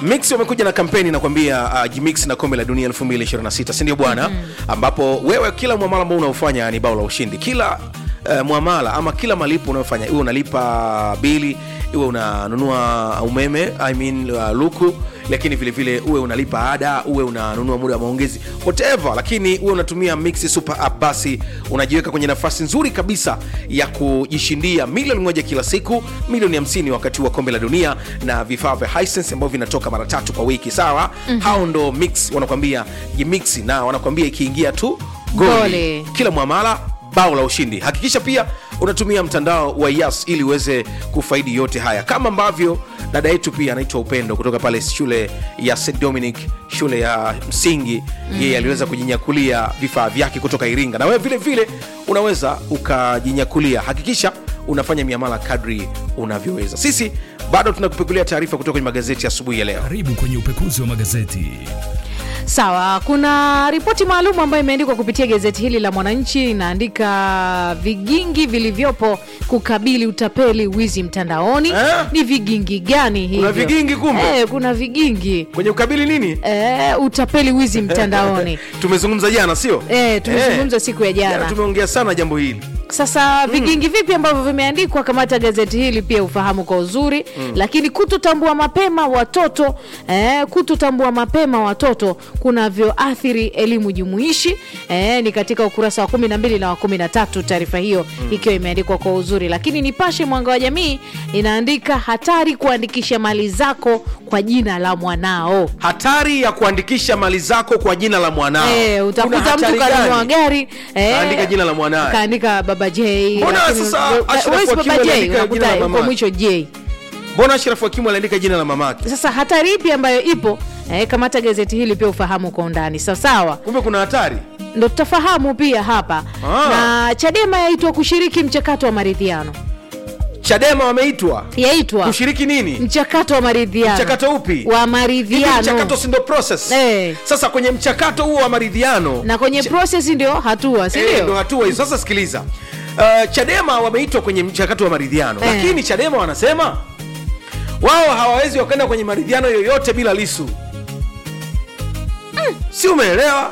Mix wamekuja na kampeni nakwambia, uh, Jimix na kombe la dunia 2026 si ndio bwana? Ambapo wewe kila muamala ambao unaofanya ni bao la ushindi. Kila uh, muamala ama kila malipo unayofanya, iwe unalipa bili, iwe unanunua umeme I mean, uh, luku lakini vile vile uwe unalipa ada, uwe unanunua muda wa maongezi whatever, lakini uwe unatumia Mix Super App, basi unajiweka kwenye nafasi nzuri kabisa ya kujishindia milioni moja kila siku, milioni 50 wakati wa kombe la dunia na vifaa vya Hisense ambavyo vinatoka mara tatu kwa wiki. Sawa, hao ndo Mix wanakwambia Jimix, na wanakwambia ikiingia tu goli, Goli. kila mwamala bao la ushindi. Hakikisha pia unatumia mtandao wa Yas ili uweze kufaidi yote haya, kama ambavyo dada yetu pia anaitwa Upendo kutoka pale shule ya St Dominic, shule ya msingi yeye aliweza kujinyakulia vifaa vyake kutoka Iringa, na wewe vile vile unaweza ukajinyakulia. Hakikisha unafanya miamala kadri unavyoweza. Sisi bado tunakupekulia taarifa kutoka kwenye magazeti asubuhi ya leo. Karibu kwenye upekuzi wa magazeti. Sawa, kuna ripoti maalum ambayo imeandikwa kupitia gazeti hili la Mwananchi, inaandika vigingi vilivyopo kukabili utapeli, wizi mtandaoni. Eh? Ni vigingi gani hivyo? Kuna vigingi kumbe? Eh, kuna vigingi Kwenye ukabili nini eh, utapeli, wizi mtandaoni. tumezungumza jana, sio Eh, tumezungumza siku ya jana. tumeongea sana jambo hili. Sasa vigingi vipi ambavyo vimeandikwa? Kamata gazeti hili pia ufahamu kwa uzuri. Lakini kutotambua mapema watoto eh, kutotambua mapema watoto kunavyoathiri elimu jumuishi eh, ni katika ukurasa wa kumi na mbili na wa kumi na tatu taarifa hiyo ikiwa imeandikwa kwa uzuri. Lakini Nipashe Mwanga wa Jamii inaandika hatari kuandikisha mali zako kwa jina la mwanao. hatari ya kuandikisha mali zako kwa jina la mwanao. Eh, Kuna utakuta mtu hatari kanunua gani? gari eh, Kaandika jina la mwanaye. kaandika baba J. Mbona lakini- sasa we- Ashraf wewe si Hakim baba J, aliandika jina unakuta la uko mamake? mwisho J. Mbona Ashraf Hakimu aliandika jina la mamake? Sasa hatari ipi ambayo ipo eh, kamata gazeti hili pia ufahamu kwa undani sawasawa, Kumbe kuna hatari. ndo tutafahamu pia hapa Ah. na Chadema yaitwa kushiriki mchakato wa maridhiano, Chadema wameitwa yaitwa kushiriki nini? mchakato wa maridhiano. Mchakato upi? wa Hivi mchakato maridhiano si ndo process? Eh. Sasa kwenye mchakato huo wa maridhiano na kwenye process ndio hatua, si Eh, ndo ndio? hatua hizo. Sasa sikiliza, uh, Chadema wameitwa kwenye mchakato wa maridhiano Eh. lakini Chadema wanasema wao hawawezi wakaenda kwenye maridhiano yoyote bila Lisu. Si umeelewa?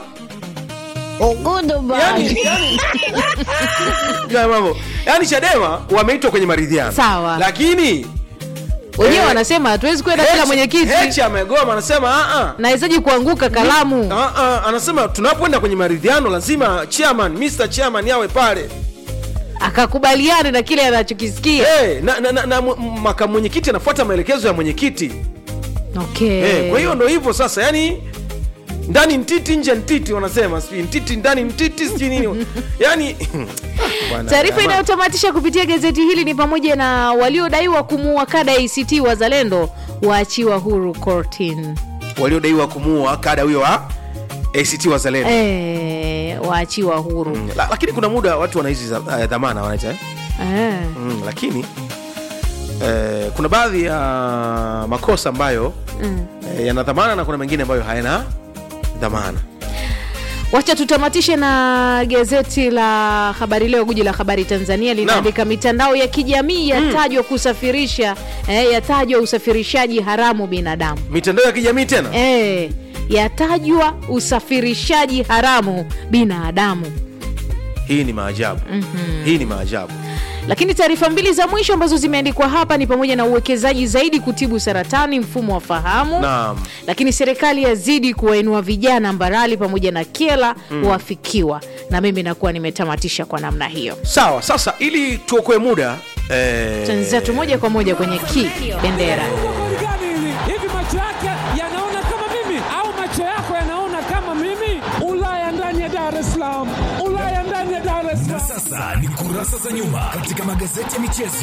yani, yani, Ya mambo. yani Chadema wameitwa kwenye maridhiano Sawa. lakini Wenyewe eh, wanasema hatuwezi kwenda bila Heche- mwenyekiti, Heche amegoma, anasema "Ah, ah, nawezaji kuanguka kalamu. ah, ah," anasema tunapoenda kwenye maridhiano lazima chairman, Mr. Chairman yawe pale akakubaliana na kile anachokisikia. hey, na, na, na, na mu- makamu mwenyekiti anafuata maelekezo ya mwenyekiti Okay. hey, kwa hiyo ndo hivyo sasa, yani ndani ntiti nje ntiti, wanasema sijui ntiti ndani ntiti sijui nini yani bwana, Taarifa jamaa. inayotamatisha kupitia gazeti hili ni pamoja na waliodaiwa kumuua kada ACT Wazalendo waachiwa huru kortini. waliodaiwa kumuua kada huyo wa ACT Wazalendo E, waachiwa huru Mm, la, lakini kuna muda watu wanaizi za- eh, dhamana wanaita eh? e. mm, lakini eh, kuna baadhi ya makosa ambayo mm. eh, yana dhamana na kuna mengine ambayo hayana dhamana Wacha tutamatishe na gazeti la Habari Leo, guji la habari Tanzania linaandika mitandao ya kijamii yatajwa kusafirisha eh, yatajwa usafirishaji haramu binadamu mitandao ya kijamii tena eh, yatajwa usafirishaji haramu binadamu. hii ni maajabu hii ni maajabu Lakini taarifa mbili za mwisho ambazo zimeandikwa hapa ni pamoja na uwekezaji zaidi kutibu saratani mfumo wa fahamu naam lakini serikali yazidi kuwainua vijana Mbarali pamoja na Kiela wafikiwa. Na mimi nakuwa nimetamatisha kwa namna hiyo. sawa sasa ili tuokoe muda eh, Tanzetu moja kwa moja kwenye ki bendera. Goli gani hili? Hivi macho yake yanaona kama mimi au macho yako yanaona kama mimi? Ulaya ndani ya Dar es Salaam, Ulaya ndani ya Dar es Salaam. Sasa ni kurasa za nyuma katika magazeti ya michezo.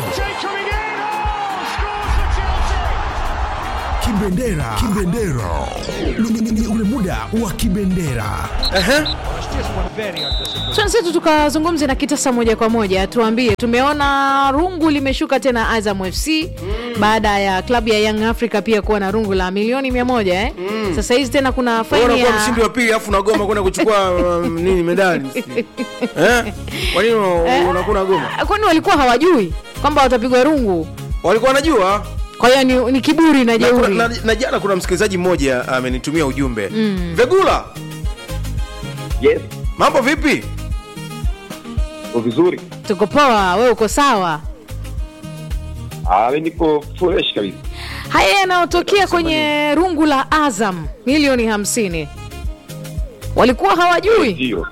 Kibendera, kibendera, Ni- ni- ni ule muda wa kibendera. ehe. Twenzetu tukazungumze na Kitasa moja kwa moja, tuambie, tumeona rungu limeshuka tena Azam FC baada ya klabu ya Young Africa pia kuwa na rungu la milioni mia moja eh? Sasa hizi tena kuna Wewe faini unakuwa ya mshindi wa pili afu unagoma kwenda kuchukua um, nini medali eh? kwa nini una- unakuwa unagoma kwani walikuwa hawajui kwamba watapigwa rungu? walikuwa wanajua kwa hiyo ni, ni kiburi na na, kuna- jeuri na, na jana kuna msikilizaji mmoja amenitumia ujumbe mm. vegula Yes, mambo vipi uko vizuri. tuko poa we uko sawa Ah, mimi niko fresh kabisa. haya yanayotokea kwenye rungu la azam milioni hamsini walikuwa hawajui Ndio.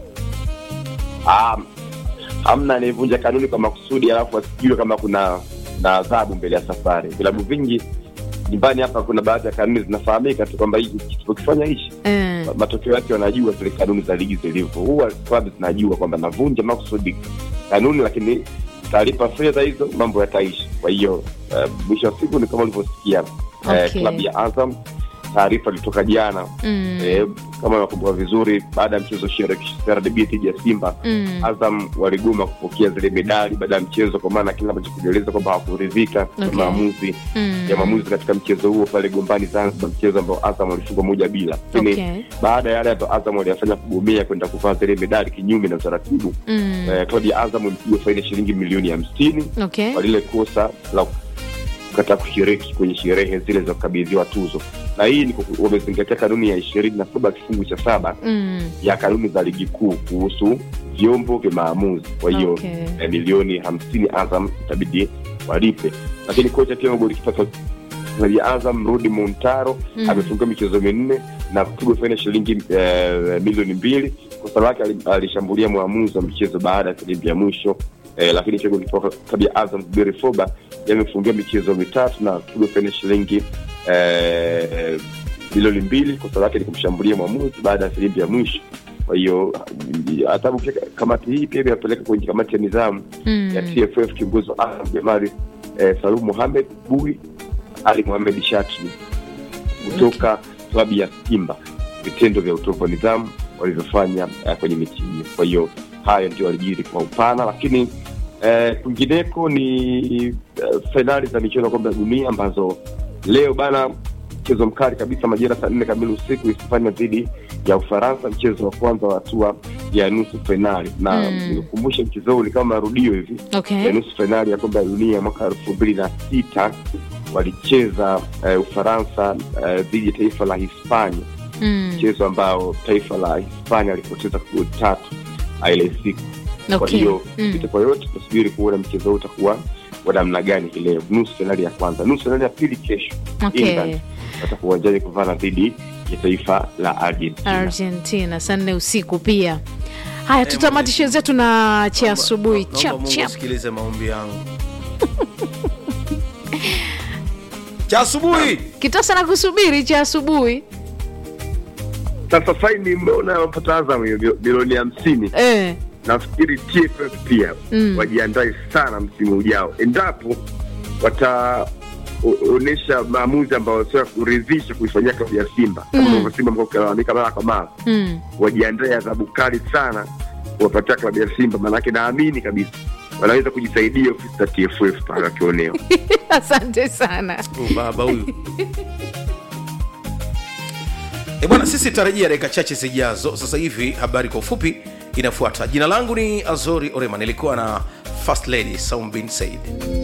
Ah, hamna anayevunja kanuni kwa makusudi alafu asijue kama kuna na adhabu mbele ya safari. Vilabu vingi nyumbani hapa kuna baadhi ya kanuni zinafahamika tu kwamba hiki ukifanya hichi eh. matokeo yake wanajua zile kanuni za ligi zilivyo. Huwa klabu zinajua kwamba navunja makusudi kanuni, lakini talipa fedha hizo, mambo yataishi. Kwa hiyo uh, mwisho wa siku ni kama ulivyosikia Okay. eh, klabu ya Azam taarifa ilitoka jana Mm. eh, kama nakumbuka vizuri, baada ya mchezo shirikisho CRDB dhidi ya Simba Mm. Azam waligoma kupokea zile medali baada ya mchezo, kwa maana kile ambacho kilieleza kwamba hawakuridhika na Okay. maamuzi Mm. ya maamuzi katika mchezo huo pale Gombani Zanzibar, mchezo ambao Azam walifungwa moja bila. Lakini Okay. baada ya yale ambayo Azam waliyafanya kugomea kwenda kuvaa zile medali kinyume na utaratibu Mm. eh, klabu ya Azam ilipigwa faini ya shilingi milioni hamsini okay kwa lile kosa la kukataa kushiriki kwenye sherehe zile za kukabidhiwa tuzo, na hii ni kwa- wamezingatia kanuni ya ishirini na saba kifungu cha saba mm. ya kanuni za ligi kuu kuhusu vyombo vya maamuzi. Kwa hiyo Okay. eh, milioni hamsini Azam itabidi walipe, lakini kocha pia golikipa klabu ya Azam Rudi Montaro Mm. amefungiwa michezo minne na kupigwa faini ya shilingi eh, milioni mbili. Kosa lake ali- alishambulia mwamuzi wa mchezo baada ya filimbi ya mwisho eh, lakini pia golikipa klabu ya Azam Zuberi Foba yamefungiwa michezo mitatu na kupigwa faini ya shilingi eh, milioni mbili. Kosa lake ni kumshambulia mwamuzi baada ya filimbi ya mwisho. Kwa hiyo adhabu pia, kamati hii pia imepeleka kwenye kamati ya nidhamu Mm. ya TFF kiongozi wa Azam Jamali eh, Salum Mohamed Bui Ali Mohamed Shatni kutoka klabu ya Simba, vitendo vya utovu wa nidhamu walivyofanya eh, kwenye mechi hiyo. Kwa hiyo hayo ndio walijiri kwa upana, lakini eh, kwingineko ni eh, fainali za michezo ya kombe la dunia ambazo leo bana mchezo mkali kabisa majira saa nne kamili usiku Hispania dhidi ya Ufaransa, mchezo wa kwanza wa hatua ya nusu fainali na Mm. nikukumbushe mchezo huu ni kama marudio hivi ya okay nusu fainali ya kombe la dunia mwaka elfu mbili na sita walicheza eh, Ufaransa eh, dhidi ya taifa la Hispania, mm. mchezo ambao taifa la Hispania alipoteza goli tatu ah, ile siku. Kwa okay hiyo mm. vita kwa yote tunasubiri kuona mchezo huu utakuwa wa namna gani hii leo, nusu fainali ya kwanza. Nusu fainali ya pili kesho, okay England watakuwa uwanjani kuvana dhidi ya taifa la Argentina. argentina saa nne usiku pia haya tutamatishe zetu na cha asubuhi Naomba chap Mungu chap usikilize maombi yangu cha asubuhi kitosa na kusubiri cha asubuhi Sasa faini mbona wapata Azam hiyo mil- milioni hamsini eh. nafikiri TFF pia Mm. wajiandae sana msimu ujao, endapo wataonyesha maamuzi ambayo sio ya kuridhisha kuifanyia klabu ya Simba kama Mm. ambavyo Simba mko ukilalamika mara kwa mara, mm. wajiandae adhabu kali sana kuwapatia klabu ya Simba, maanake naamini kabisa wanaweza kujisaidia ofisi za TFF pale wakionewa. asante sana Huyu baba huyu e bwana sisi tarajia dakika chache zijazo sasa hivi habari kwa ufupi inafuata jina langu ni azori orema nilikuwa na first lady Saum bin said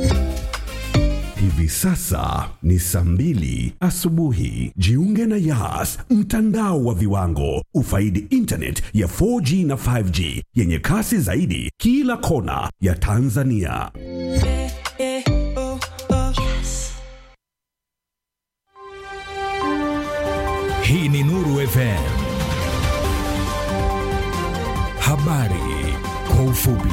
Hivi sasa ni saa mbili asubuhi. Jiunge na Yas, mtandao wa viwango. Ufaidi internet ya 4G na 5G yenye kasi zaidi kila kona ya Tanzania. Hii ni Nuru FM. Habari kwa ufupi.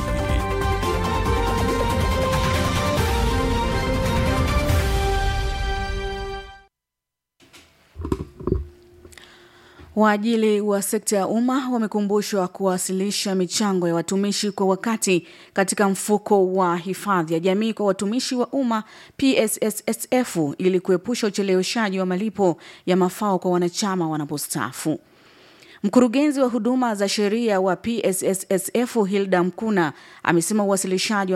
Waajili wa sekta ya umma wamekumbushwa kuwasilisha michango ya watumishi kwa wakati katika mfuko wa hifadhi ya jamii kwa watumishi wa umma PSSSF ili kuepusha ucheleweshaji wa malipo ya mafao kwa wanachama wanapostaafu. Mkurugenzi wa huduma za sheria wa PSSSF Hilda Mkuna amesema uwasilishaji wa